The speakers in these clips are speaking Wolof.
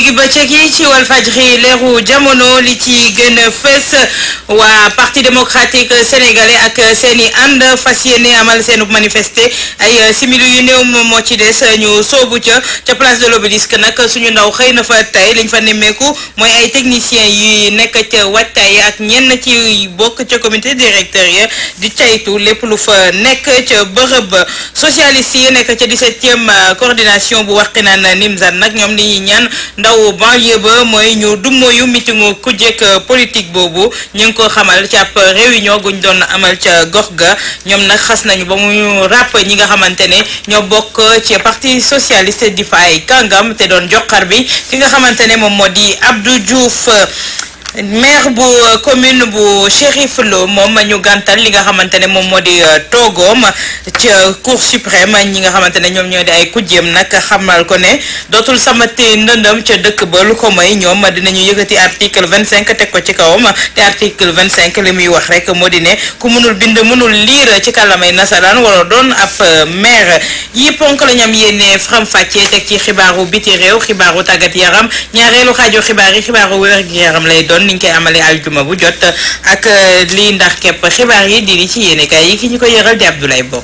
digg bëccëg yi ci Walfadjri leeru jamono li ci gën a fës waa parti démocratique sénégalais ak seen i ànd fas yéene amal seen manifester ay simili yu néew moom moo ci des ñu soobu ca ca place de l'obélisque nag suñu ndaw xëy na fa tey liñ fa nemmeeku mooy ay techniciens yi nekk ca waajtaay ak ñenn ci bokk ca comité directeur ya di caytu lépp lu fa nekk ca bërëb socialiste yi nekk ca 17e coordination bu Wakhinane Nimzatt nag ñoom li ñuy ñaan ndaw banlieue ba mooy ñu dummoyu mitingu kujjek politique boobu ñu ngi ko xamal ci ab réunion guñ doon amal ca gox ga ñoom nag xas nañu ba mu ràpp ñi nga xamante ne ñoo bokk ci parti socialiste di fa ay kàngam te doon joxar bi ki nga xamante ne moom moo di Abdou Diouf maire bu commune bu Chérif Lo moom ñu gàntal li nga xamante ne moom moo di toogoom ca cour suprême ñi nga xamante ne ñoom ñoo di ay kujjeem nag xamal ko ne dootul samati ndëndëm ca dëkk ba lu ko may ñoom dinañu yëkkati article vingt cinq teg ko ci kawam te article vingt cinq li muy wax rek moo di ne ku mënul bind mënul liir ci kàllamay nasaraan wala doon ab maire yi ponk la ñam yéene faram fàccee teg ci xibaaru biti réew xibaaru tàggat yaram ñaareelu xaaju xibaar yi xibaaru wér gi yaram lay doon niñ koy amalee aljuma bu jot ak lii ndax képp xibaar yi di li ci yéenekaay yi ki ñu ko yëral di Abdoulaye Bob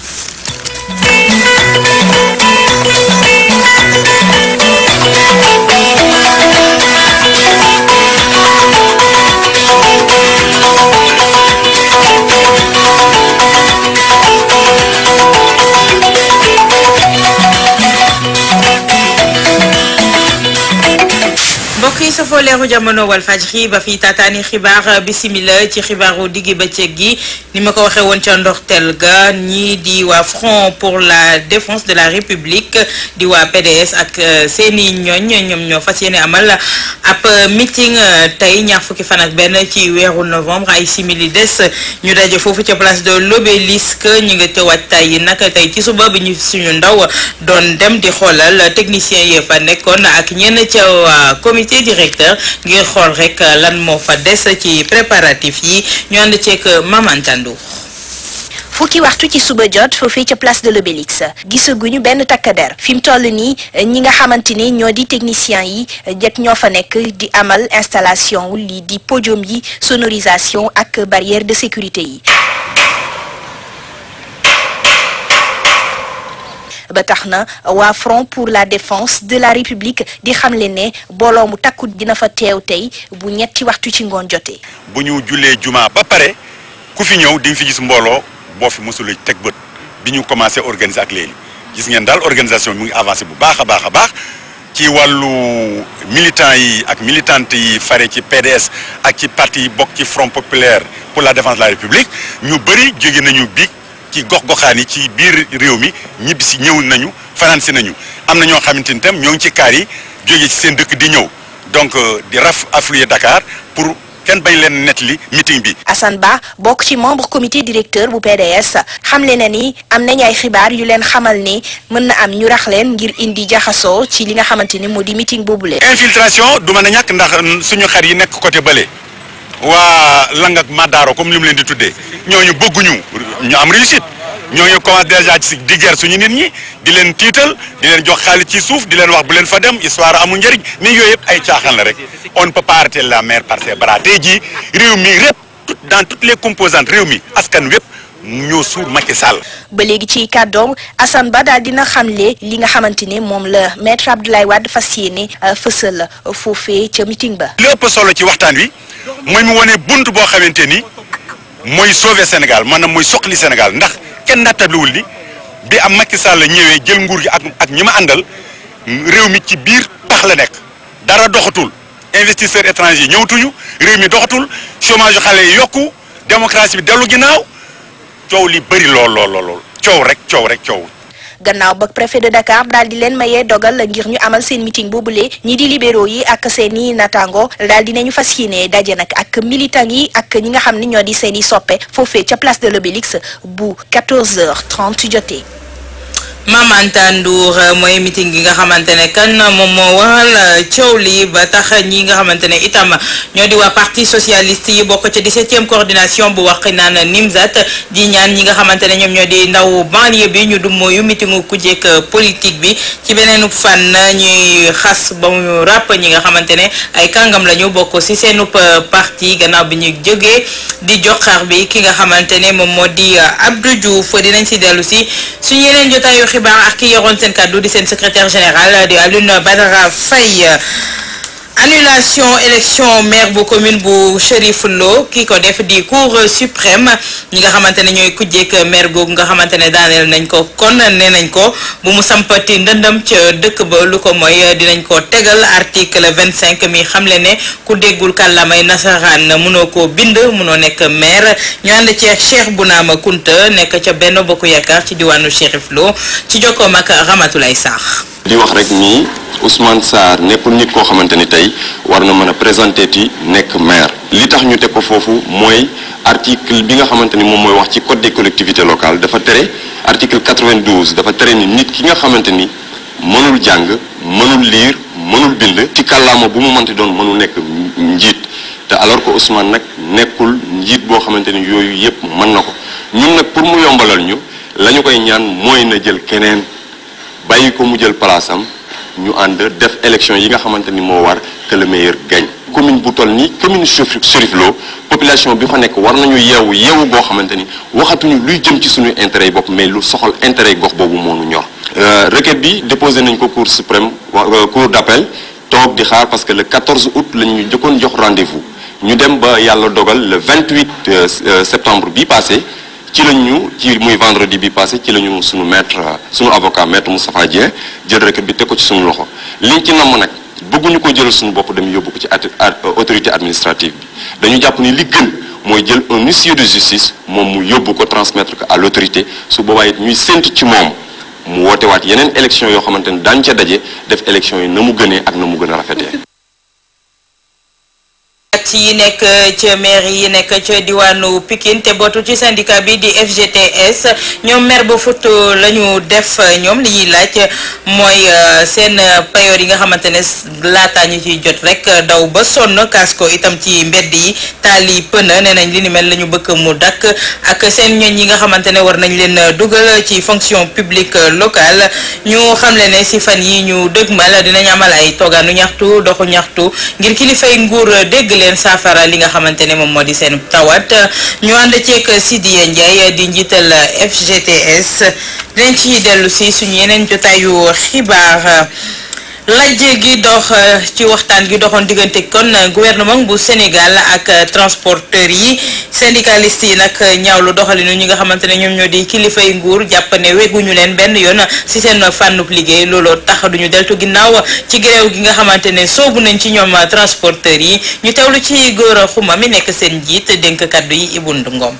mbokk yi safoo leeru jamono Walfadjri ba fi taataani xibaar bisimila ci xibaaru diggi bëccëg gi ni ma ko waxee woon ca ndorteel ga ñii di waa Front pour la défense de la République di waa PDS ak seeni ñooñ ñoom ñoo fas yéene amal ab meeting tey ñaar fukki fan ak benn ci weeru novembre ay simili des ñu daje foofu ca place de l'Obélisque ñu ngi te waajtaay yi nag tey ci suba bi ñu suñu ndaw doon dem di xoolal technicien yi fa nekkoon ak ñenn ca waa comité directeur ngir xool rek lan moo fa des ci préparatif yi ñu ànd ceeg Mamantandu fukki waxtu ci suba jot foofee ca place de l'Obélisque gisaguñu benn takkader fi mu toll nii ñi nga xamante ni ñoo di techniciens yi jët ñoo fa nekk di amal installation wu lii di podium yi sonorisation ak barrière de sécurité yi ba tax na waa Front pour la défense de la République di xamle ne booloo mu takku dina fa teew tey bu ñetti waxtu ci ngoon jotee. bu ñu jullee juma ba pare ku fi ñëw di nga fi gis mbooloo boo fi mosula teg bët bi ñu commencé organiser ak léegi gis ngeen daal organisation bi mu ngi avancé bu baax a baax a baax ci wàllu militants yi ak militantes yi fare ci PDS ak ci parti yi bokk ci Front populaire pour la défense de la République ñu bëri jóge nañu biig ci gox-goxaan yi ci biir réew mi ñibbi si ñëw nañu fanaan si nañu am na ñoo xamante ni tam ñoo ngi ci kaar yi jóge ci seen dëkk di ñëw donc di raf affluer Dakar pour kenn bañ leen nettali meeting bi. Assane Ba bokk ci membre comité directeur bu PDS xamle na ni am nañ ay xibaar yu leen xamal ni mën na am ñu rax leen ngir indi jaxasoo ci li nga xamante ni moo di meeting boobule. infiltration du mën a ñàkk ndax suñu xar yi nekk côté bële waa Lang ak Madaro comme li mu leen di tuddee ñooñu bëgguñu ñu am réussite ñooñu commencé déjà ci di guerre suñu nit ñi di leen tiital di leen jox xaalis ci suuf di leen wax bu leen fa dem histoire amul njëriñ mais yooyu yëpp ay caaxaan la rek on ne peut pas arrêter la mer par ses bras tey jii réew mi répp dans toutes les composantes réew mi askan wépp ñoo suur Macky Sall. ba léegi ci kàddoom Assane Ba daal dina xamle li nga xamante ne moom la maître Abdoulaye Wade fas yéene fësal foofee ca meeting ba. li ëpp solo ci waxtaan wi mooy mu wane bunt boo xamante ni mooy sauver Sénégal maanaam mooy soqali Sénégal ndax kenn nattabliwul ni bi am Macky Sall ñëwee jël nguur gi ak ak ñi ma àndal réew mi ci biir pax la nekk dara doxatul investisseurs étrangers ñëwtuñu réew mi doxatul chômage xale yi yokku démocratie bi dellu ginnaaw coow li bëri lool lool lool coow rek coow rek coow. gannaaw ba préfet de Dakar daal di leen mayee dogal ngir ñu amal seen meeting boobule ñi di libéraux yi ak seen i natango daal di nañu fas yéene daje nag ak militants yi ak ñi nga xam ni ñoo di seen i soppe foofee ca place de l'Obélisque bu 14h30 jotee. Mame Anta Ndour mooy meeting gi nga xamante ne kan moom moo waral coow li ba tax ñi nga xamante ne itam ñoo di waa parti socialiste yi bokk ca 17e coordination bu wax naan Nimzat di ñaan ñi nga xamante ne ñoom ñoo di ndaw banlieue bi ñu dum mooyu meetingu ku jekk politique bi ci beneen fan ñuy xas ba mu ràpp ñi nga xamante ne ay kàngam la ñu bokk ci seenub parti gannaaw bi ñu jógee di joxaar bi ki nga xamante ne moom moo di Abdou Diouf dinañ ci dellu si suñu yeneen jotaayu xibaar ak ki yoroon seen kàddu di seen secrétaire général di Alioune Badara Faye annulation élection maire bu commune bu Chérif Lo ki ko def di cour suprême ñi nga xamante ne ñooy kujjeek maire googu nga xamante ne daaneel nañ ko kon nee nañ ko bu mu sampati ndëndam ca dëkk ba lu ko mooy dinañ ko tegal article vingt cinq mi xamle ne ku déggul kàllamay nasaraan mënoo koo bind mënoo nekk maire ñu ànd ci Cheikh Bounama Kunta nekk ca benn bokku yaakaar ci diwaanu Chérif Lo ci jokkoom ak Ramatoulaye Sarr di wax rek nii Ousmane Sarr nekkul nit koo xamante ni tey war na mën a présenter ti nekk maire li tax ñu teg ko foofu mooy article bi nga xamante ni moom mooy wax ci code des collectivités locales dafa tere article 92 dafa tere ni nit ki nga xamante ni mënul jàng mënul lire mënul bind ci kàllaama bu mu mënti doon mënul nekk njiit te alors que Ousmane nag nekkul njiit boo xamante ni yooyu yépp mën na ko ñun nag pour mu yombalal ñu la ñu koy ñaan mooy na jël keneen bàyyi ko mu jël place am ñu ànd def élection yi nga xamante ni moo war que le meilleur gagne commune bu toll nii commune Chérif Lo population bi fa nekk war nañu yeewu yeewu boo xamante ni waxatuñu luy jëm ci suñu intérêt yi bopp mais lu soxal intérêt yi gox boobu moo nu ñor. requête bi déposé nañ ko cour suprême cour d'appel toog di xaar parce que le 14 août la ñu jëkkoon jox rendez-vous ñu dem ba yàlla dogal le 28 septembre bi passé. ci la ñu ci muy vendredi bi passé ci la ñu sunu maître sunu avocat maître Moustapha Dieng jël requête bi teg ko ci sunu loxo liñ ci namm nag bëgguñu ko jël suñu bopp dem yóbbu ko ci autorité administrative bi dañu jàpp ni li gën mooy jël un huissier de justice moom mu yóbbu ko transmettre ko à l'autorité su boobaa it ñuy séntu ci moom mu woote waat yeneen élection yoo xamante ni daañu ca daje def élection yi na mu gënee ak na mu gën a rafetee. yi nekk ca maire yi nekk ca diwaanu Pikine te bootu ci syndicat bi di FGTS ñoom maire ba fut la ñu def ñoom li ñuy laaj mooy seen payoor yi nga xamante ne laataa ñu ciy jot rek daw ba sonn kaas ko itam ci mbedd yi taal yi pëna nee nañ li ni mel la ñu bëgg mu dakk ak seen ñoñ yi nga xamante ne war nañ leen dugal ci fonction publique locale ñu xamle ne si fan yi ñu dëgmal dinañ amal ay toogaanu ñaxtu doxu ñaxtu ngir kilifay nguur dégg leen saafara li nga xamante ne moom moo di seen tawat ñu ànd ceeg Sidiya Ndiaye di njiital FGTS dinañ ci dellu si suñu yeneen jotaayu xibaar lajj gi dox ci waxtaan gi doxoon diggante kon gouvernement bu Sénégal ak transporteurs yi syndicalistes yi nag ñaawlu doxalinu ñi nga xamante ne ñoom ñoo di kilifay nguur jàpp ne wegguñu leen benn yoon ci seen fànnub liggéey looloo tax duñu deltu ginnaaw ci gréew gi nga xamante ne soobu nañ ci ñoom transporteurs yi ñu teewlu ci góor a xuma mi nekk seen njiit dénk kaddu yi Ibou Ngom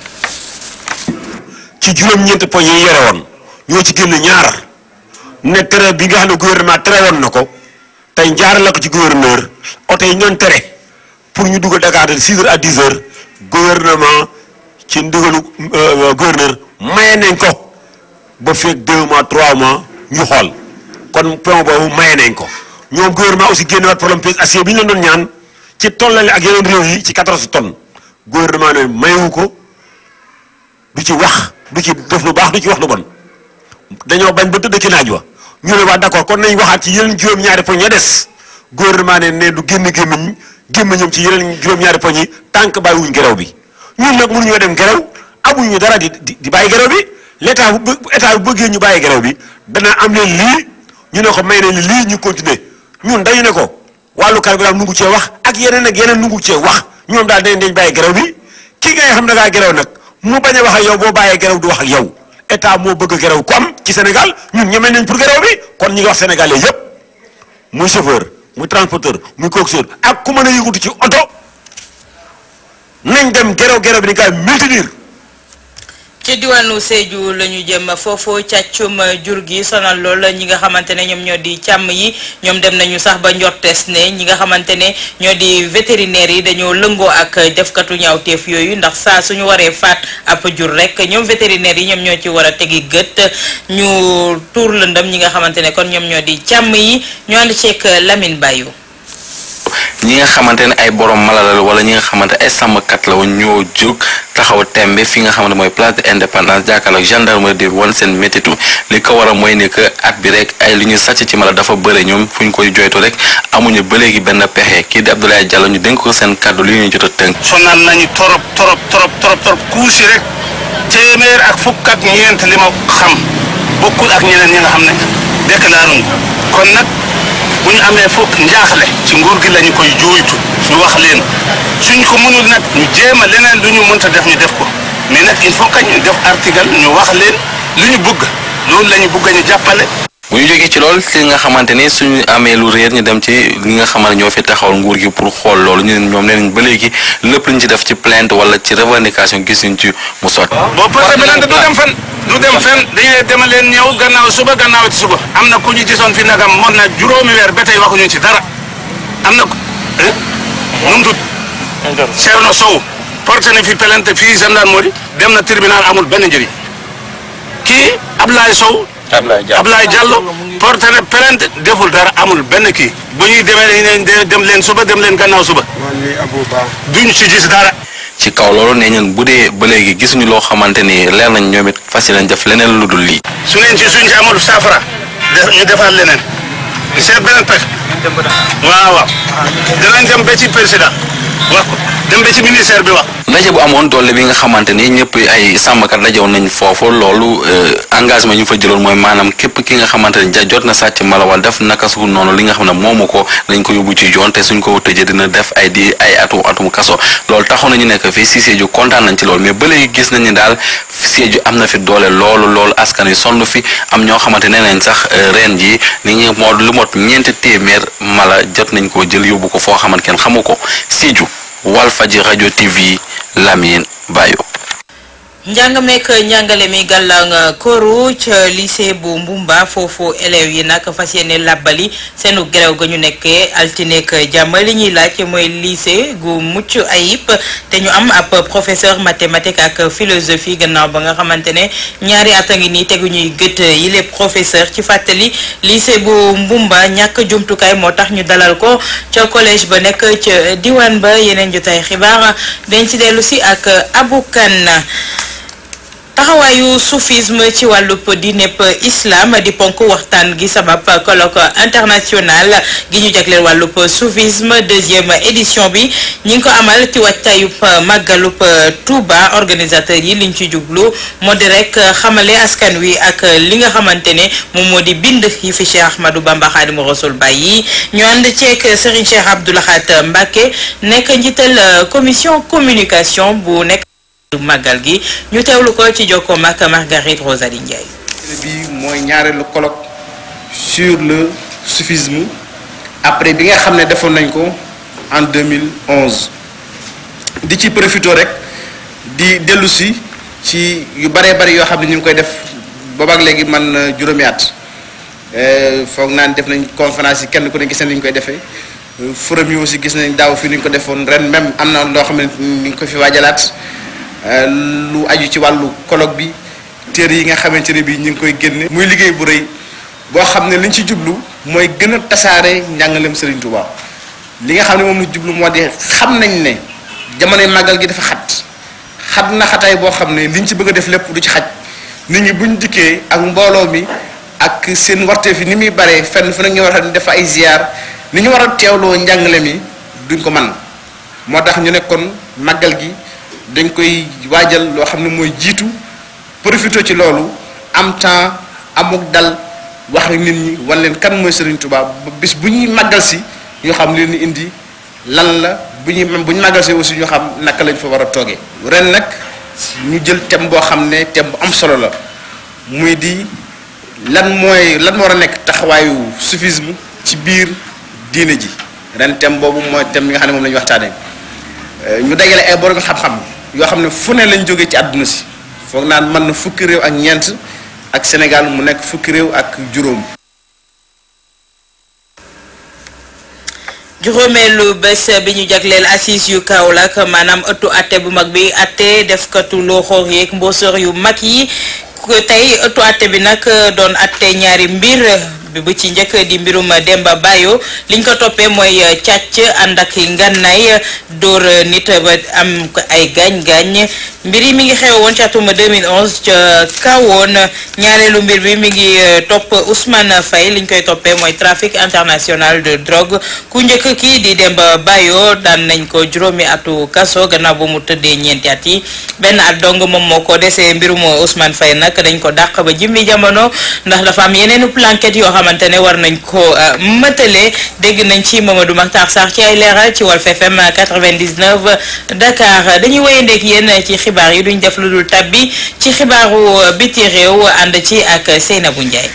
ci juróom-ñeent poñ yi yore woon ñoo ci génn ñaar ne tere bi nga xam ne gouvernement tere woon na ko tey njaarale ko ci gouverneur oto yi ñoon tere pour ñu dugal Dakar de 6 heures à 10 heures gouvernement ci ndigalu gouverneur maye nañ ko ba feeg 2 mois 3 mois ñu xool kon point boobu maye nañ ko ñoom gouvernement aussi génne waat problème pièce acier bi ñu leen doon ñaan ci tollale ak yeneen réew yi ci 14 tonnes gouvernement ne mayewu ko du ci wax du ci def lu baax du ci wax lu bon dañoo bañ ba tëdd ci naaj wa ñu ne waa d'accord kon nañ waxaat ci yeneen juróom-ñaari poñ ya des gouvernement ne ne du génn gémmiñ gémmiñam ci yeneen juróom-ñaari poñ yi tànk bàyyiwuñ gerew bi ñun nag mënuñoo dem gerew amuñu dara di di di bàyyi gerew bi l'état bu état bu bëggee ñu bàyyi gerew bi dana am leen lii ñu ne ko may nañ lii ñu continuer ñun dañu ne ko wàllu carburant nungu cee wax ak yeneen ak yeneen nungu cee wax ñoom daal dañ dañ bàyyi gerew bi ki ngay xam da ngaa gerew nag mu bañ a wax ak yow boo bàyyee gerew du wax ak yow état moo bëgg gerew ko am ci Sénégal ñun ñeme nañ pour gerew bi kon ñu ngi wax sénégalais yépp muy chauffeur muy transporteur muy coxeur ak ku mën a yëgutu ci oto nañ dem gerew gerew bi ni gaa maintenir ci diwaanu Sédhiou la ñu jëm foofu càccum jur gi sonal lool ñi nga xamante ne ñoom ñoo di càmm yi ñoom dem nañu sax ba njortees ne ñi nga xamante ne ñoo di vétérinaire yi dañoo lëngoo ak defkatu ñaawteef yooyu ndax saa suñu waree faat ab jur rek ñoom vétérinaire yi ñoom ñoo ci war a tegi gët ñu tuur lëndëm ñi nga xamante ne kon ñoom ñoo di càmm yi ñu ànd ceeg Lamine Bayou. ñi nga xamante ne ay borom mala la wala ñi nga xamante ay sàmmkat la woon ñoo jóg taxaw tembe fi nga xamante mooy place de indépendance jàkkaarloo ak gendarmerie di wan seen métitu li ko war a mooy ne que at bi rek ay li ñu sàcc ci mala dafa bëre ñoom fu ñu koy joytu rek amuñu ba léegi benn pexe kii di Abdoulaye Diallo ñu dénk ko seen kàddu li ñu jot a tënk. sonal nañu torop torop torop torop torop kuusi rek téeméer ak fukk ak ñeent li ma xam bokkul ak ñeneen ñi nga xam ne déclaré ñu kon nag bu ñu amee fukk njaaxle ci nguur gi lañu koy jooytu ñu wax leen suñ ko mënul nag ñu jéem a leneen lu ñu mënta def ñu def ko mais nag il faut que ñu def article ñu wax leen lu ñu bëgg loolu la ñu bëgg ñu jàppale. bu ñu jógee ci lool li nga xamante ni suñu amee lu réer ñu dem ci li nga xamante ñoo fi taxawal nguur gi pour xool loolu ñu ne ñoom nee nañ ba léegi lépp lu ñu ci def ci plainte wala ci revendication gisuñ ci mu sotti. boo porté plainte du dem fen du dem fen dañuy dema leen ñëw gannaaw suba gannaaw ci suba am na ku ñu gisoon fi nagam mot na juróomi weer ba tey waxuñu ci dara am na nu mu tudd Thierno Sow porté na fi plainte fii gendarmerie dem na tribunal amul benn njëriñ kii Ablaye Sow Ablaye Diallo porté na plainte deful dara amul benn kii bu ñuy demee dañu leen dem leen suba dem leen gannaaw suba duñ ci gis dara ci kaw loolu nee ñun bu dee ba léegi gisuñu loo xamante ni leer nañ ñoom it fas yéene def leneen lu dul lii. su ngeen ci suñ ci amul saafara def ñu defaat leneen seet beneen pexe waaw waaw danañ dem ba ci président wax ko dem ba ci ministère bi wax. ndaje bu amoon doole bi nga xamante ni ñëpp ay sàmmkat dajewoon nañ foofu loolu engagement ñu fa jëloon mooy maanaam képp ki nga xamante ni ja jot na sàcc mala wala def naka su noonu li nga xam ne moomu ko dañ ko yóbbu ci yoon te suñ ko tëjee dina def ay di ay atum atum kaso loolu taxoon nañu nekk fii si Sédhiou kontaan nañ ci loolu mais ba léegi gis nañ ni daal Sédhiou am na fi doole loolu loolu askan wi sonn fi am ñoo xamante nee nañ sax ren jii ni ñu moo lu mot ñeenti téeméer mala jot nañ koo jël yóbbu ko foo xamante kenn xamu ko Sédhiou Walfadjri rajo TV Lamine Bayo. njàng meek njàngale mi gàllankooru ca lycée bu Mbumba foofu élèves yi nag fas yéene làbbali seenu grève ga ñu nekkee altineek jàmm li ñuy laaj mooy lycée gu mucc ayib te ñu am ab professeur mathématique ak philosophie gannaaw ba nga xamante ne ñaari at a ngi nii tegu ñuy gët yi les professeur ci fàttali lycée bu Mbumba ñàkk jumtukaay moo tax ñu dalal ko ca collège ba nekk ca diwaan ba yeneen jotaay xibaar dañ ci dellu si ak Abou Kane taxawaayu soufisme ci wàllub diineb islam di ponk waxtaan gi sabab colloque international gi ñu jagleel wàllub soufisme deuxième édition bi ñi ngi ko amal ci wàccayub màggalub Touba organisateur yi liñ ci jublu moo di rek xamale askan wi ak li nga xamante ne moom moo di bind yi fi Cheikh Ahmadou Bamba Khadimu Rasul bàyyi ñu ànd ceeg Serigne Cheikh Abdou Lahat Mbacké nekk njiital commission communication bu nekk màggal gi ñu teewlu ko ci jokkoom ak Marguerite Rosalie Ndiaye. bi mooy ñaareelu colloque sur le soufisme après bi nga xam ne defoon nañ ko en 2011 di ci profité rek di dellu si ci yu baree bari yoo xam ne ñu ngi koy def boobaak léegi man juróomi at foog naa ne def nañ conférence yi kenn ku ne gis nañ ni ñu koy defee forum yi aussi gis nañ daaw fii ni ñu ko defoon ren même am na loo xam ne ni ñu ko fi waajalaat. lu aju ci wàllu colloque bi téere yi nga xamante ne bii ñu ngi koy génne. muy liggéey bu rëy boo xam ne liñ ci jublu mooy gën a tasaare njàngaleem Serigne Touba li nga xam ne moom la jublu moo di xam nañ ne jamonoy màggal gi dafa xat xat na xataay boo xam ne liñ ci bëgg a def lépp du ci xaj nit ñi buñ dikkee ak mbooloo mi ak seen warteef yi ni muy baree fenn fu nag ñu war a def ay ziar ni ñu war a teewloo njàngale mi duñ ko man moo tax ñu nekkoon màggal gi. dañ koy waajal loo xam ne mooy jiitu profité ci loolu am temps amuk dal wax ak nit ñi wan leen kan mooy Serigne Touba ba bis bu ñuy màggal si ñu xam leen ni indi lan la bu ñuy bu ñu màggal si aussi ñu xam naka lañ fa war a toogee. ren nag ñu jël thème boo xam ne thème bu am solo la muy di lan mooy lan moo war a nekk taxawaayu soufisme ci biir diine ji ren thème boobu mooy thème bi nga xam ne moom la ñu waxtaanee ñu dajale ay borom xam-xam. yoo xam ne fu ne lañ jógee ci àdduna si foog naan mën na fukki réew ak ñeent ak Sénégal mu nekk fukki réew ak juróom. juróomeelu bés bi ñu jagleel assise yu Kaolack maanaam ëttu atte bu mag bi atte defkatu looxoor yeeg mboosóor yu mag yi tey ëttu atte bi nag doon atte ñaari mbir bi bu ci njëkk di mbirum Demba Bayo liñ ko toppee mooy càcc ànd ak ngànnaay dóor nit ba am ay gaañ-gaañ mbir yi mi ngi xew woon ci atum 2011 ca kawoon ñaareelu mbir bi mi ngi topp Ousmane Faye liñ koy toppee mooy trafic international de drogue ku njëkk kii di Demba Bayo daan nañ ko juróomi atu kaso gannaaw ba mu tëddee ñeenti at yi benn at dong moom moo ko desee mbirum Ousmane Faye nag dañ ko dàq ba jimmi jamono ndax dafa am yeneen planquette yoo xamante ne war nañ ko mëtale dégg nañ ci Mamadou Makhtar Sarr ci ay leeral ci Walf FM 99 Dakar dañuy wéyandeek yéen ci xibaar yi duñ def lu dul tabbi ci xibaaru biti réew ànd ci ak Seynabou Ndiaye.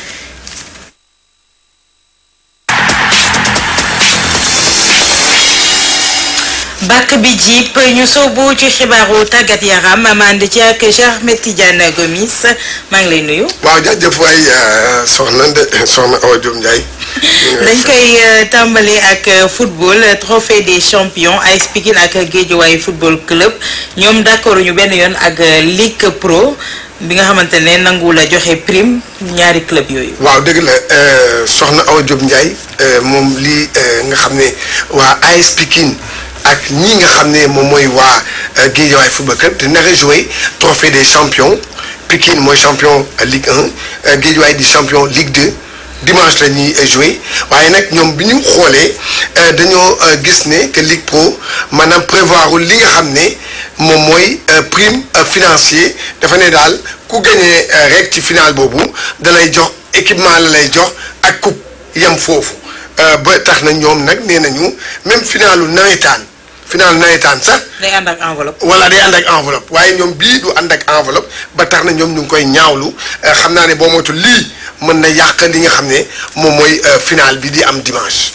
bàkk bi jiip ñu soobu ci xibaaru tàggat yaram ma ànd ci ak Cheikh Ahmed Tidiane Gomis maa ngi lay nuyu. waaw jaajëf waay soxna de soxna Awa Diop Ndiaye. dañ koy tàmbali ak football trophée des champions AS Pikine ak Guédiawaye football club ñoom d'accord ñu benn yoon ak Ligue Pro bi nga xamante ne nangu la joxe prime ñaari club yooyu. waaw dëgg la soxna Awa Diop Ndiaye moom lii nga xam ne waa AS Pikine. ak ñi nga xam ne moom mooy waa Guédiawaye football club te nar a joué trophée des champions Pikine mooy champion Ligue 1 Guédiawaye di champion Ligue 2 dimanche la ñuy joué waaye nag ñoom bi ñu xoolee dañoo gis ne que Ligue Pro maanaam prévoir li nga xam ne moom mooy prime financier dafa ne daal ku gagné rek ci final boobu da lay jox équipement la lay jox ak coupe yem foofu ba tax na ñoom nag nee nañu même finalu nawetaan final nawetaan sax. day ànd ak enveloppe. wala day ànd ak enveloppe waaye ñoom bii du ànd ak enveloppe ba tax na ñoom ñu ngi koy ñaawlu xam naa ne boo moytu lii mën na yàq li nga xam ne moom mooy final bi di am dimanche.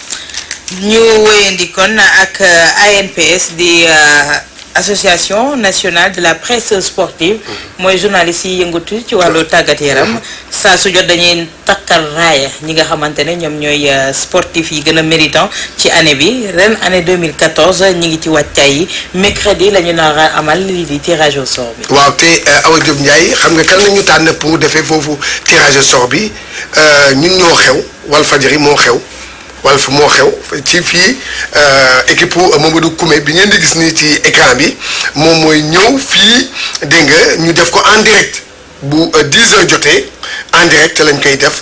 ñu wéyandi kon ak ANPS di association nationale de la presse sportive mooy journaliste yi yëngatu ci wàllu tàggat yaram saa su jot dañuy takkal raaya ñi nga xamante ne ñoom ñooy sportif yi gën a méritant ci année bi ren année 2014 ñi ngi ci wàccaay yi mercredi la ñu nar a amal lii di tirage au sort bi. waaw te Awa Diop Ndiaye xam nga kan la ñu tànn pour defee foofu tirage au sort bi ñun ñoo xew Walfadjri moo xew. Walf moo xew ci fii équipe Mamadou Koumé bi ngeen di gis nii ci écran bi moom mooy ñëw fii dégg nga ñu def ko en direct bu 10 heures jotee en direct lañ koy def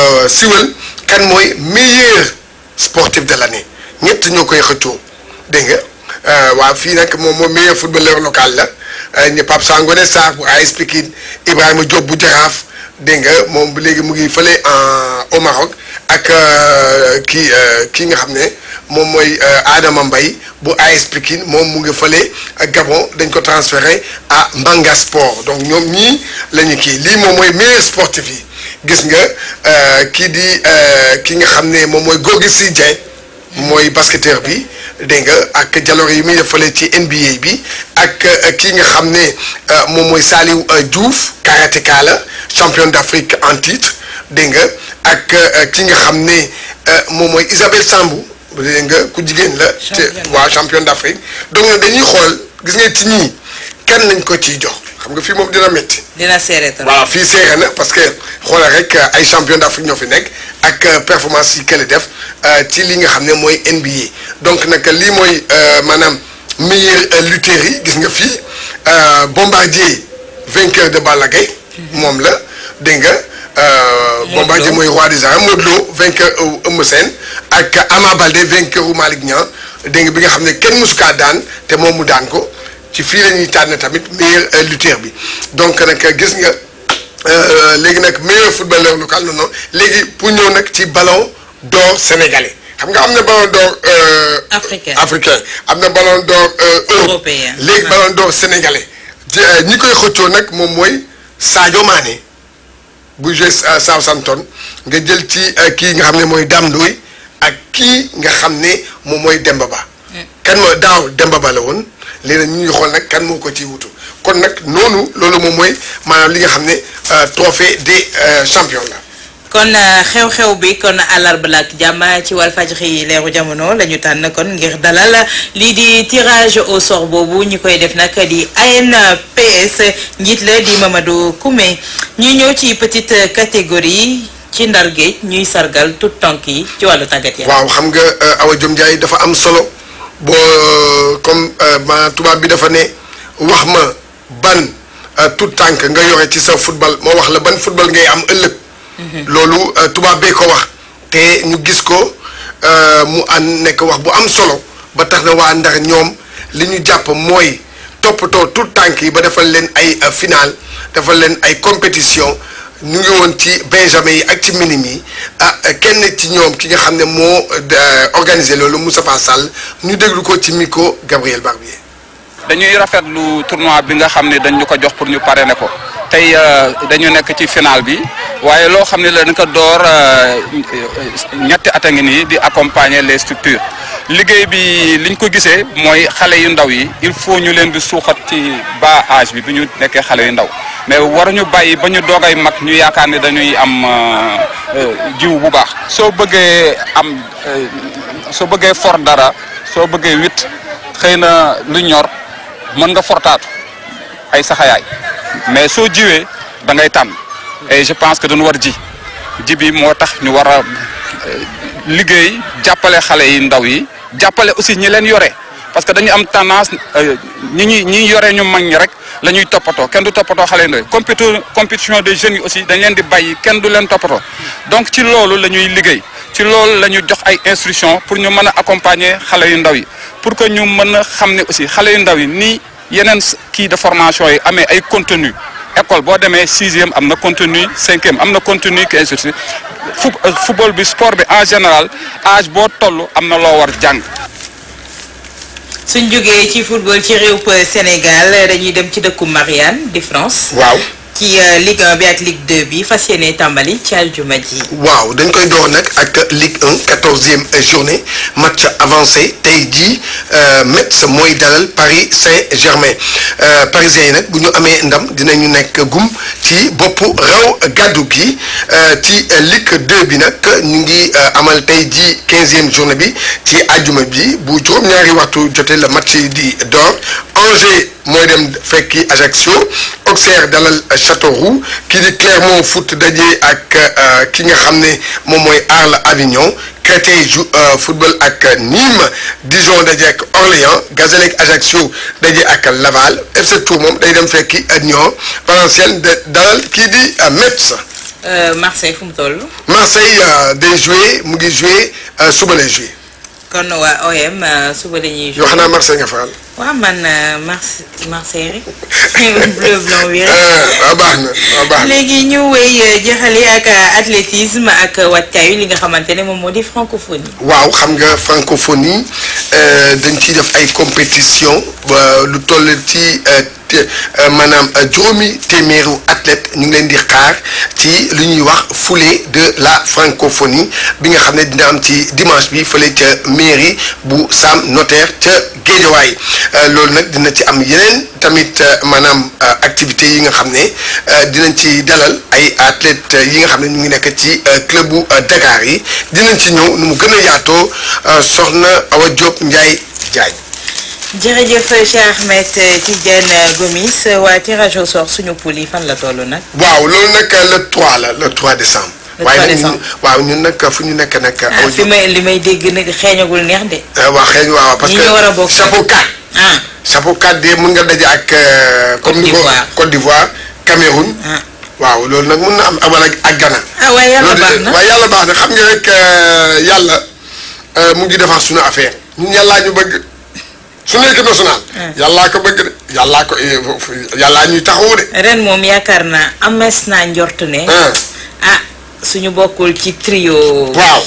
siwal kan mooy meilleur sportif de l'année ñett ñoo koy xëccoo dégg nga waaw fii nag moom mooy meilleur footballeur local la ñu Pape Sangone Sarr bu AS Pikine Ibrahima Diop bu Jaraaf dégg nga moom léegi mu ngi fële en au Maroc ak kii kii nga xam ne moom mooy Adama Mbaye bu AS Pikine moom mu ngi fële Gabon dañ ko transféré à Mbanga Sport donc ñoom ñii la ñu kii lii moom mooy meilleur sportif yi gis nga kii di ki nga xam ne moom mooy Gorgui Sy Dieng mooy basketteur bi dégg nga ak jaloore yi muy def fële ci NBA bi ak kii nga xam ne moom mooy Saliou Diouf karatéka la champion d'Afrique en titre dégg nga ak ki nga xam ne moom mooy Isabelle Sambou dégg nga ku jigéen la. te waaw champion d'Afrique donc dañuy xool gis nga ci ñii kenn lañ ko ciy jox xam nga fii moom dina métti. dina seere trop. waaw fii seere na parce que xoolal rek ay champion d'Afrique ñoo fi nekk ak performance yi kële def ci li nga xam ne mooy NBA donc nag lii mooy maanaam meilleur lutteur yi gis nga fii Bombardier vainqueur de Balla Gaye moom la dégg nga. Bombardier mooy roi des arènes Modou Lo vainqueur Eumeu Sène ak Ama Baldé vainqueur u Malick Niang dégg nga bi nga xam ne kenn mësu kaa daan te moom mu daan ko ci fii la ñuy tànn tamit meilleur lutteur bi donc nag gis nga léegi nag meilleur footballeur local non non léegi pour ñëw nag ci ballon d'or sénégalais xam nga am na ballon d'or africain africain am na ballon d'or européen léegi ballon d'or sénégalais ñi koy xëccoo nag moom mooy Sadio Mané bu joué Southampton nga jël ci kii nga xam ne mooy Dame Ndoye ak kii nga xam ne moom mooy Demba Ba. kan moo daaw Demba Ba la woon léegi nag ñu ngi xool nag kan moo ko ciy wutu kon nag noonu loolu moom mooy maanaam li nga xam ne trophée des champions la. kon xew-xew bi kon àllarba la ak jàmm ci Walfadjri leeru jamono la ñu tànn kon ngir dalal lii di tirage au sort boobu ñu koy def nag di ANPS njiit la di Mamadou Koumé ñuy ñëw ci petite catégorie ci ndar géej ñuy sargal tout tànk yi ci wàllu tàggat yaram. waaw xam nga Awa Diom Ndiaye dafa am solo boo comme ma tubaab bi dafa ne wax ma ban tout tànk nga yore ci sa football moo wax la ban football ngay am ëllëg. loolu tubaab bee ko wax te ñu gis ko mu an nekk wax bu am solo ba tax na waa Ndar ñoom li ñu jàpp mooy toppatoo tout tànk yi ba defal leen ay final defal leen ay compétition ñu ngi woon ci benjamin yi ak ci minim yi ah kenn ci ñoom ki nga xam ne moo organisé loolu Moustapha Sall ñu déglu ko ci micro Gabriel Barbier. dañuy rafetlu tournoi bi nga xam ne dañ ñu ko jox pour ñu parrainer ko tey dañu nekk ci final bi waaye loo xam ne la dañ ko door ñetti at a ngi nii di accompagner les structures liggéey bi liñ ko gisee mooy xale yu ndaw yi il faut ñu leen di suuxat ci bas âge bi bi ñu nekkee xale yu ndaw mais waruñu bàyyi ba ñu doogay mag ñu yaakaar ne dañuy am jiw bu baax soo bëggee am soo bëggee for dara soo bëggee wit xëy na lu ñor mën nga fortaatu ay saxayaay mais soo jiwee da ngay tànn et je pense que dañu war ji ji bi moo tax ñu war a liggéey jàppale xale yi ndaw yi jàppale aussi ñi leen yore parce que dañu am tendance ñi ñuy ñi yore ñu mag ñi rek la ñuy toppatoo kenn du toppatoo xale yi ndaw yi compétition des jeunes yi aussi dañ leen di bàyyi kenn du leen toppatoo donc ci loolu la ñuy liggéey ci loolu la ñu jox ay instructions pour ñu mën a accompagner xale yu ndaw yi pour que ñu mën a xam ne aussi xale yu ndaw yi nii yeneen kii de formation yi amee ay contenu école boo demee sixième am na contenu cinquième am na contenu qui ainsi de suite football bi sport bi en général âge boo toll am na loo war jàng. suñ jógee ci football ci réew Sénégal dañuy dem ci dëkku Marianne di France. waaw ci Ligue 1 bi ak Ligue 2 bi fas yéene tàmbali ci aljuma ji. waaw dañ koy door nag ak Ligue 1 quatorzième journée match avancé tey jii Metz mooy dalal Paris Saint-Germain parisien yi nag bu ñu amee ndam dinañu nekk gum ci boppu raw gàddu gi ci Ligue 2 bi nag ñu ngi amal tey jii quinzième journée bi ci àjjuma bi bu juróom-ñaari waxtu jotee la match di door Angers mooy dem fekki Ajaccio Auxerre dalal Châteauroux kii di Clermont Foot daje ak ki nga xam ne moom mooy Arles Avignon Créteil jou football ak Nîmes Dijon daje ak Orléans Gazelle ak Ajaccio daje ak Laval FC Tours moom day dem fekki Nyon Valenciennes dalal kii di Metz. Marseille fu mu toll. Marseille day joué mu ngi joué suba lay joué. kon waa OM suba dañuy. yoo xam naa Marseille nga faral. waaw man Marse Marseille rek bleu blanc bi rek. waaw baax na waaw baax na. léegi ñu wéy jeexale ak athlétisme ak wàccaayu li nga xamante ne moom moo di francophonie. waaw xam nga francophonie dañ ciy def ay compétition lu toll ci maanaam juróomi téeméeru athlète ñu ngi leen di xaar ci lu ñuy wax foulée de la francophonie bi nga xam ne dina am ci dimanche bi fële ca mairie bu Sam Notaire ca Géejawaay loolu nag dina ci am yeneen tamit maanaam activité yi nga xam ne dinañ ci dalal ay athlètes yi nga xam ne ñu ngi nekk ci club bu Dakar yi dinañ ci ñëw nu mu gën a yaatoo soxna Awa Diop Ndiaye Diagne. jërëjëf Cheikh Ahmed Tidiane Gomis waa tirage au sort suñu poule yi fan la toll nag. waaw loolu nag le 3 la le 3 décembre. le 3 waaye décembre nag waaw ñun nag fu ñu nekk nag. ah fi may li may dégg nag xeeñagul neex de. waaw xëy waaw parce ñi que ñu war a bokk chapeau 4. ah chapeau 4 de mun nga daje ak. comme ni ko d'Ivoire. Côte d'Ivoire Cameroun. ah waaw loolu nag mun na am amal ak ak Ghana. ah waaye yàlla loolu baax de- na waaye yàlla baax na xam nga rek yàlla mu ngi defar suñu affaire ñun yàllaa ñu bëgg suñu équipe nationale. yàllaa ko bëgg de yàllaa ko eh, yàllaa ñuy taxawu de. ren moom yaakaar naa amees naa njort ne. ah ah suñu bokkul ci trio. waaw.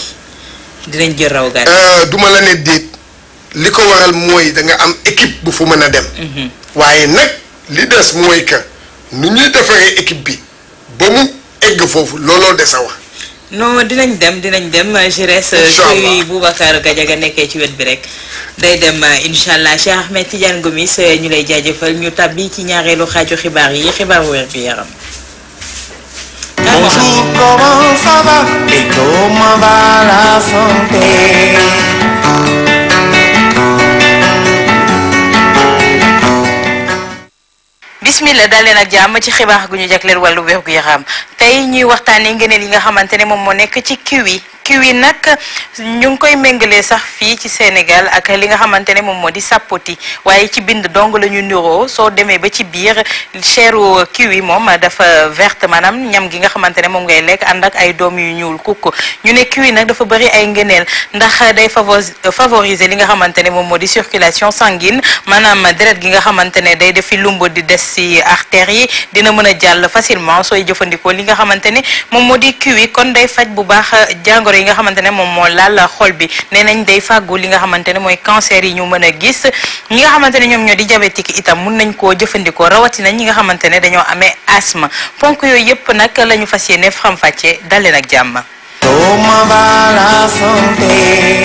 dinañ jël raw gàddu. Euh, duma la ne déet li ko waral mooy da nga am équipe bu fu mën a dem. waaye nag li des mooy que nu ñuy defaree équipe bi ba mu egg foofu looloo des a wax. non dinañ dem dinañ dem je reste Inch'Allah. suy Boubacar Gadiaga nekkee ci wet bi rek day dem incha allah Cheikh Ahmed Tidiane Gomis ñu lay jaajëfal ñu tabbi ci ñaareelu xaaju xibaar yi xibaaru wér bi yaram. Bonjour, comment ça va et comment va la santé bismillah daal leen ak jàmm ci xibaar gu ñu jagleel wàllu wér gu yaram tey ñuy waxtaanee ngëneel yi nga xamante ne moom moo nekk ci kiwi kiwi nag ñu ngi koy méngalee sax fii ci Sénégal ak li nga xamante ne moom moo di sapoti waaye ci bind dong la ñu niroo soo demee ba ci biir cheru kiwi moom dafa verte maanaam ñam gi nga xamante ne moom ngay lekk ànd ak ay doom yu ñuul kukk ñu ne kiwi nag dafa bëri ay ngëneel ndax day favori favoriser li nga xamante ne moom moo di circulation sanguine maanaam deret gi nga xamante ne day defi lumb di des ci artères yi dina mën a jàll facilement sooy jëfandikoo li nga xamante ne moom moo di kiwi kon day faj bu baax jàngoro yi nga xamante ne moom moo laal xol bi nee nañ day fàggu li nga xamante ne mooy cancer yi ñu mën a gis ñi nga xamante ne ñoom ñoo di diabétique itam mun nañ koo jëfandikoo rawatina ñi nga xamante ne dañoo amee asthme ponk yooyu yëpp nag la ñu fas yéene faram-fàccee dal leen ak jàmm. Comment va la santé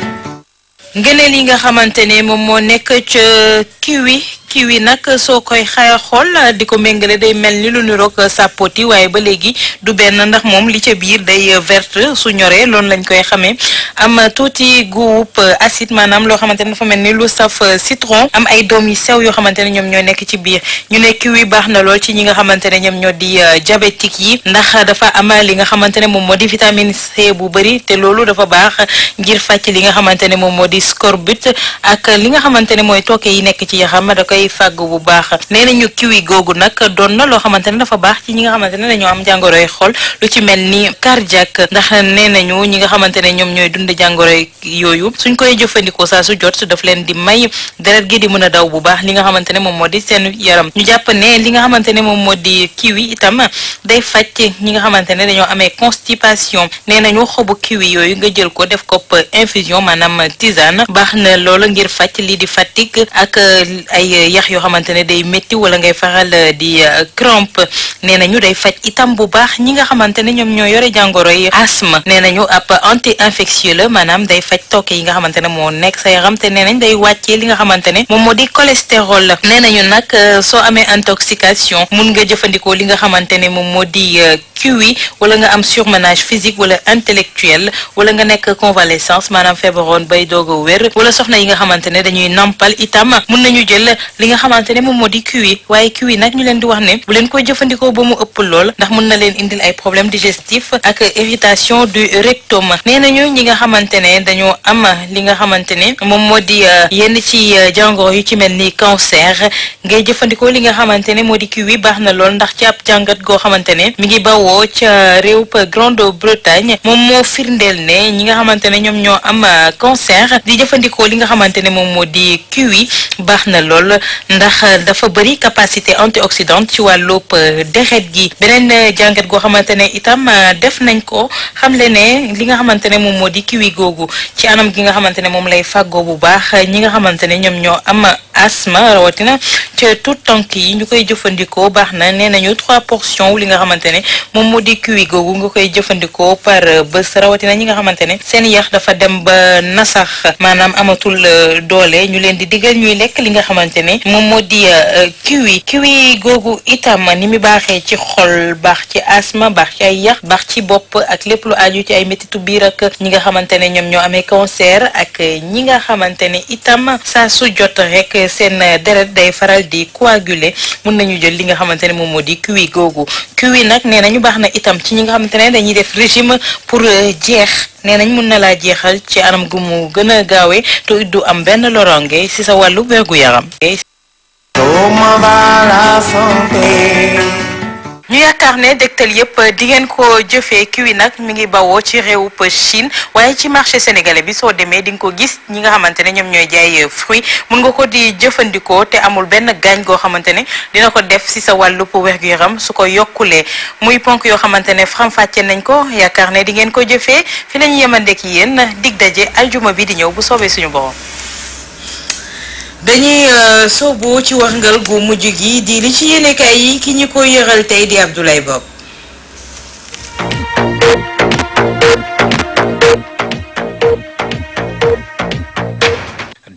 ngëneel yi nga xamante ne moom moo nekk ca kiwi kiwi nag soo koy xaya xool di ko méngale day mel ni lu niroog sapoti waaye ba léegi du benn ndax moom li ca biir day verte su ñoree loolu lañ koy xamee am tuuti guub acide maanaam loo xamante ne dafa mel ni lu saf citron am ay doom yu sew yoo xamante ne ñoom ñoo nekk ci biir ñu ne kiwi baax na lool ci ñi nga xamante ne ñoom ñoo di diabétique yi ndax dafa am li nga xamante ne moom moo di vitamine C bu bëri te loolu dafa baax ngir fàcc li nga xamante ne moom moo di scorbut ak li nga xamante ne mooy tooke yi nekk ci yaxam da koy fàgg bu baax nee nañu kiwi googu nag doon na loo xamante ne dafa baax ci ñi nga xamante ne dañoo am jàngoroy xol lu ci mel ni cardiaque ndax nee nañu ñi nga xamante ne ñoom ñooy dund jàngoroy yooyu suñ koy jëfandikoo saa su jot daf leen di may deret gi di mën a daw bu baax li nga xamante ne moom moo di seen yaram ñu jàpp ne li nga xamante ne moom moo di kiwi itam day faj ñi nga xamante ne dañoo amee constipation nee nañu xobu kiwi yooyu nga jël ko def ko infusion maanaam tisane baax na loola ngir faj lii di fatigue ak ay yax yoo xamante ne day métti wala ngay faral di crampe nee nañu day faj itam bu baax ñi nga xamante ne ñoom ñoo yore jàngoro yi asthme nee nañu ab anti infectieux la maanaam day faj tooke yi nga xamante ne moo nekk sa yaram te nee nañ day wàccee li nga xamante ne moom moo di cholestérol la nee nañu nag soo amee intoxication mun nga jëfandikoo li nga xamante ne moom moo di kiwi wala nga am surmenage physique wala intellectuel wala nga nekk convalescence maanaam feebaroon bay doog a wér wala soxna yi nga xamante ne dañuy nampal itam mun nañu jël li nga xamante ne moom moo di kiwi waaye kiwi nag ñu leen di wax ne bu leen koy jëfandikoo ba mu ëpp lool ndax mun na leen indil ay problème digestif ak irritation du rectum nee nañu ñi nga xamante ne dañoo am li nga xamante ne moom moo di yenn ci jàngoro yu ci mel ni cancer ngay jëfandikoo li nga xamante ne moo di kiwi baax na lool ndax ci ab jàngat goo xamante ne mi ngi bawoo ca réew Grande-Bretagne moom moo firndeel ne ñi nga xamante ne ñoom ñoo am cancer di jëfandikoo li nga xamante ne moom moo di kiwi baax na lool ndax dafa bëri capacité antioxydante ci wàllub deret gi beneen jàngat goo xamante ne itam def nañ ko xamle ne li nga xamante ne moom moo di kiwi googu ci anam gi nga xamante ne moom lay fàggoo bu baax ñi nga xamante ne ñoom ñoo am asthme rawatina ca tout tànk yi ñu koy jëfandikoo baax na nee nañu trois portions wu li nga xamante ne moom moo di kiwi googu nga koy jëfandikoo par bés rawatina ñi nga xamante ne seen yax dafa dem ba nasax maanaam amatul doole ñu leen di digal ñuy lekk li nga xamante ne moom moo di kiwi kiwi googu itam ni mu baaxee ci xol baax ci asthme baax ci ay yax baax ci bopp ak lépp lu aju ci ay métitu biir ak ñi nga xamante ne ñoom ñoo amee cancer ak ñi nga xamante ne itam saa su jot rek seen deret day faral di coaguler mun nañu jël li nga xamante ne moom moo di kiwi googu kiwi nag nee nañu baax na itam ci ñi nga xamante ne dañuy def régime pour jeex nee nañ mun na laa jeexal ci anam gu mu gën a gaawee te du am benn loronge ci sa wàllu wérgu yaram. Comment va la santé ñu yaakaar ne dégtal yépp di ngeen ko jëfee kiwi nag mi ngi bawoo ci réewub Chine waaye ci marché sénégalais bi soo demee di nga ko gis ñi nga xamante ne ñoom ñooy jaay fruit mun nga ko di jëfandikoo te amul benn gaañ goo xamante ne dina ko def ci sa wàllub wér-gu-yaram su ko yokkulee muy ponk yoo xamante ne faram-fàcce nañ ko yaakaar ne di ngeen ko jëfee fi la ñu yemandeek yéen dig daje aljuma bi di ñëw bu soobee suñu borom. dañuy soobu ci waxngal gu mujj gi di li ci yéenekaay yi ki ñu ko yëral tey di Abdoulaye Bob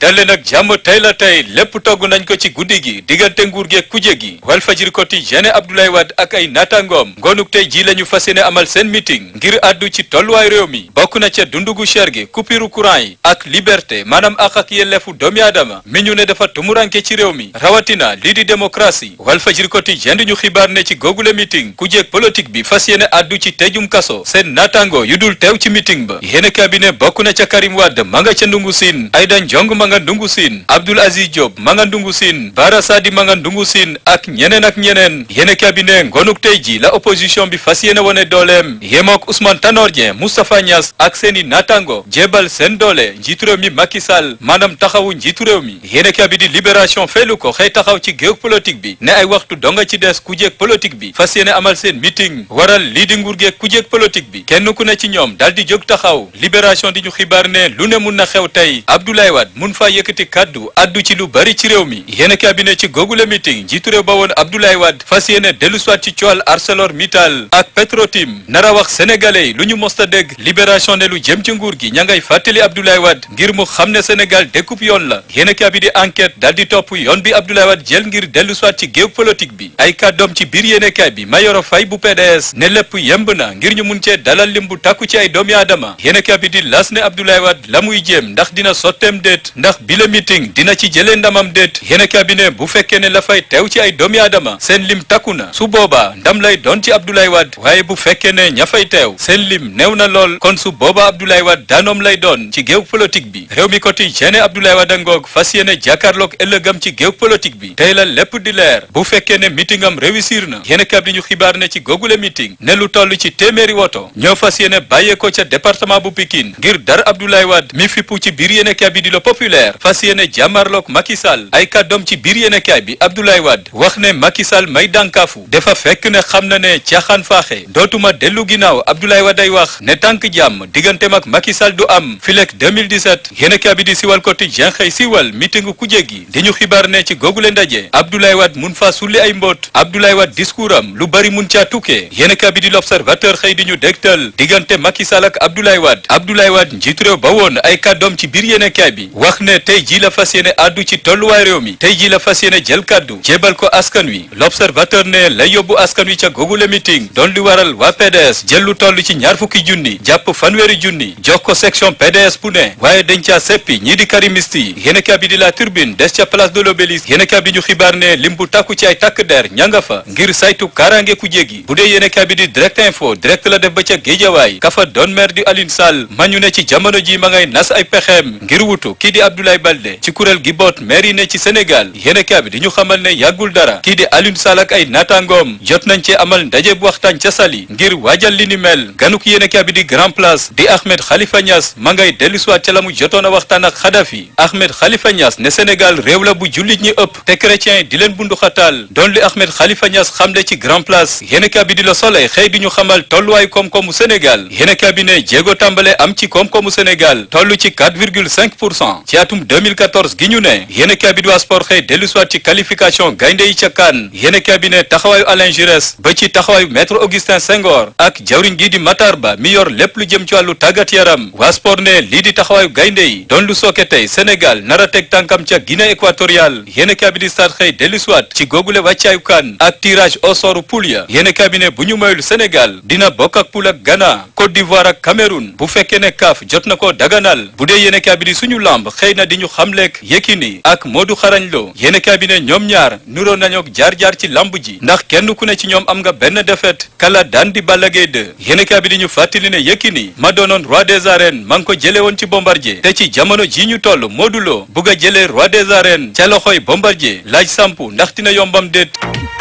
dalle nag jàmm tey la tey lépp togg nañ ko ci guddi gi diggante nguur gi ak kuje gi Walfadjri Quotidien Abdoulaye Wade ak ay naataangoom ngoonuk tey ji la ñu fas yéene amal seen meeting ngir àddu ci tolluwaay réew mi bokk na ca dundugu cher gi coupure courant yi ak liberté maanaam ak ak yelleefu doomi aadama mi ñu ne dafa tumuranke ci réew mi rawatina lii di démocratie Walfadjri Quotidien di ñu xibaar ne ci googule meeting kujeeg politique bi fas yéene àddu ci tëjum kaso seen naataango yu dul teew ci meeting ba yéene cabinet bokk na ca Karim Wade ma nga ca ndungu siin Aïda Ndiong ma nga ndungu siin Abdoul Aziz Diop ma nga ndungu siin Bara Sadi ma nga ndungu siin ak ñeneen ak ñeneen yéene cabinet ngonuk tey ji la opposition bi fas yéene wone dooleem yemook Ousmane Tanor Dieng Moustapha Niass ak seeni naataango jébal seen doole njiitu réew mi Macky Sall maanaam taxawu njiitu réew mi yéene cabinet libération feelu ko xëy taxaw ci géew politique bi ne ay waxtu donga ci des ku jéeg politique bi fas yéene amal seen meeting waral lii di nguur geeg ku jéeg politique bi kenn ku ne ci ñoom daal di jóg taxaw libération di ñu xibaar ne lu ne mun na xew tey Abdoulaye Wade mun faa yëkkati kaddu addu ci lu bari ci réew mi yéen cabinet ci googule meeting njiitu réew ba woon Abdoulaye Wade fas yéene dellu soit ci coowal ArcelorMittal ak Petrotim nara wax sénégalais yi lu ñu mosta dégg libération ne lu jëm ci nguur gi ña ngay fàttali Abdoulaye Wade ngir mu xam ne Sénégal dékkup yoon la yéen cabinet enquête daal di topp yoon bi Abdoulaye Wade jël ngir dellu soit ci géew politique bi ay kàddoom ci biir yéenekaay bi Mayoro Faye bu PDS ne lépp yemb na ngir ñu mun cee dalal lim bu tàkku ci ay doomi aadama yéenekaay bi di las ne Abdoulaye Wade la muy jéem ndax dina sotteem déet ndax bi la meeting dina ci jëlee ndamam déet yéenekaay bi ne bu fekkee ne la fay teew ci ay doomi aadama seen lim takku na su boobaa ndam lay doon ci Abdoulaye Wade waaye bu fekkee ne ña fay teew seen lim néew na lool kon su boobaa Abdoulaye Wade daanoom lay doon ci géew politique bi réew mi quotidien ne Abdoulaye Wade a ngoog fas yéene jàkkaarloog ëllëgam ci géew politique bi tey la lépp di leer bu fekkee ne meeting am réussir na yéenekaay bi ñu xibaar ne ci googule meeting ne lu toll ci téeméeri woto ñoo fas yéene bàyyeekoo ca département bu Pikine ngir dar Abdoulaye Wade mi fippu ci biir yéenekaay bi di le populaire fas yéene jàmmarloog Macky Sall ay kàddoom ci biir yéenekaay bi Abdoulaye Wade wax ne Macky Sall may dànkaafu dafa fekk ne xam na ne caaxaan faaxe dootuma dellu ginnaaw Abdoulaye Wade ay wax ne tànk jàmm digganteem ak Macky Sall du am filek 2017 yéenekaay bi di siwal quotidien xëy siwal meeting ku jéggi di ñu xibaar ne ci googule ndaje Abdoulaye Wade mun faa sulli ay mbóot Abdoulaye Wade discours am lu bari mun caa tukkee yéenekaay bi di l'observateur xëy di ñu dégtal diggante Macky Sall ak Abdoulaye Wade Abdoulaye Wade njiitu réew ba woon ay kàddoom ci biir yéenekaay bi wax ne tey jii la fas yéene àddu ci tolluwaay réew mi tey jii la fas yéene jël kàddu jébal ko askan wi l'observateur ne lay yóbbu askan wi ca googule meeting doon li waral waa PDS jël lu toll ci ñaar fukki junni jàpp fanweeri junni jox ko section PDS bu ne waaye dañ caa seppi ñii di karimiste yi yéenekaay bi di la turbine des ca place de l'Obélisque yéenekaay bi ñu xibaar ne lim bu tàkku ci ay takk der ña nga fa ngir saytu kaaraange ku jéggi bu dee yéenekaay bi di direct info direct la def ba ca géejawaay kafa doon maire di Alioune Sall ma ñu ne ci jamono ji ma ngay nas ay pexeem ngir wutu kii di Abdoulaye Baldé ci kuréel gi boot maire yi ne ci Sénégal yéenekaay bi di ñu xamal ne yàggul dara kii di Alioune Sall ak ay naataangoom jot nañ cee amal ndaje bu waxtaan ca Saly ngir waajal li ni mel ganuk yéenekaay bi di grand place di Ahmed Khalifa Niass ma ngay dellusiwaat ca la mu jotoon a waxtaan ak Kadhafi Ahmed Khalifa Niass ne Sénégal réew la bu jullit ñi ëpp te chrétien di leen bundu xataal doon li Ahmed Khalifa Niass xamle ci grand place yéenekaay bi di Le Soleil xëy di ñu xamal tolluwaayu koom-koomu Sénégal yéenekaay bi ne jéego tàmbale am ci koom-koomu Sénégal toll ci 4,5 pour cent ci atum 2014 gi ñu ne yéenekaay bi di waa sport xëy dellusiwaat ci qualification gaynde yi ca CAN yéenekaay bi ne taxawaayu Alain Giresse ba ci taxawaayu maître Augustin Senghor ak jawriñ gi di Matar Ba mi yor lépp lu jëm ci wàllu tàggat yaram waa sport ne lii di taxawaayu gaynde yi doon lu sooke tey Sénégal nar a teg tànkam ca Guinée équatoriale yéenekaay bi di stade xëy dellusiwaat ci googule wàccaayu CAN ak tirage au sort poule ya yéenekaay bi ne bu ñu mayul Sénégal dina bokk ak poule ak Ghana Côte d'Ivoire ak Cameroun bu fekkee ne CAF jot na ko daganal bu dee yéenekaay bi di suñu lamb xëy na di ñu xamleek Yékini ak Modou Xarañ Lo yéenekaay bi ne ñoom ñaar nuroo nañoo jaar-jaar ci lamb ji ndax kenn ku ne ci ñoom am nga benn défaite kala daan di Balla Gaye 2 yéenekaay bi di ñu fàttali ne Yékini ma doonoon roi des arènes ma ngi ko jële woon ci Bombardier te ci jamono ji ñu toll Modou Lo bugg a jëlee roi des arènes ca loxoy Bombardier laaj sampu ndax dina yombam déet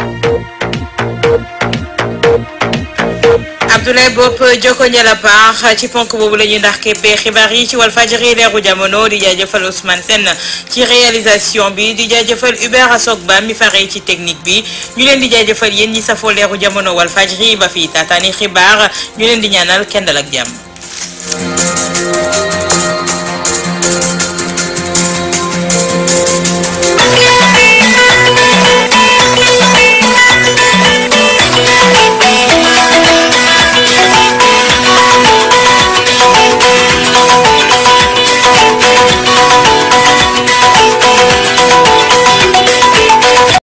Abdoulaye Bopp joko njëla baax ci ponk boobu la ñuy ndax képpee xibaar yi ci Walfadjri leeru jamono di jaajëfal Ousmane Sène ci réalisation bi di jaajëfal Hubert Asok Ba mi fare ci technique bi ñu leen di jaajëfal yéen ñi safoo leeru jamono Walfadjri ba fi taataani xibaar ñu leen di ñaanal kendal ak jàmm